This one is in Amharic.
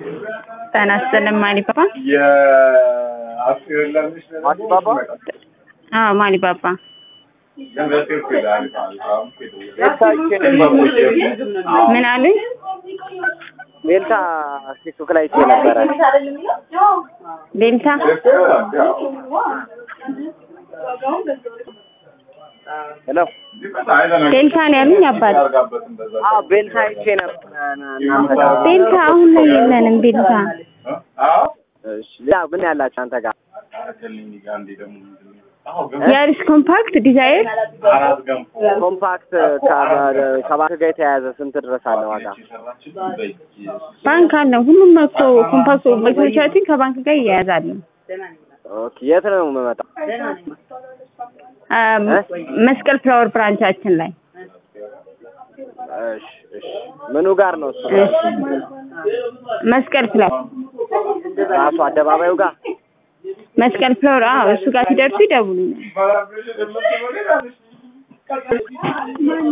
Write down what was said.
ጤና ይስጥልኝ ማሊባባ። ማሊባባ አዎ ማሊባባ። ምን አሉኝ? ቤልታ ቲክቶክ ላይ አይቼ ነበረ። ቤልታ ሄሎ ቤልታ ነው ያሉኝ አባት። አዎ ቤልታ አይቼ ነበረ እናንተ ጋር። ቤልታ አሁን ላይ የለንም። ቤልታ እሺ ሌላ ምን ያላችሁ አንተ ጋር? ያሪስ ኮምፓክት ዲዛይር ኮምፓክት ከ- ከባንክ ጋር የተያያዘ ስንት ድረስ አለ ዋጋ? ባንክ አለው። ሁሉም እኮ ኮምፓክት መኪኖቻችን ከባንክ ጋር ይያያዛሉ። ኦኬ የት ነው የምመጣው? አ፣ መስቀል ፍላወር ብራንቻችን ላይ እሺ እሺ ምኑ ጋር ነው እሱ? እሺ። መስቀል ፍላወር ራሱ አደባባዩ ጋር መስቀል ፍላወር አዎ፣ እሱ ጋር ሲደርሱ ይደውሉኛል።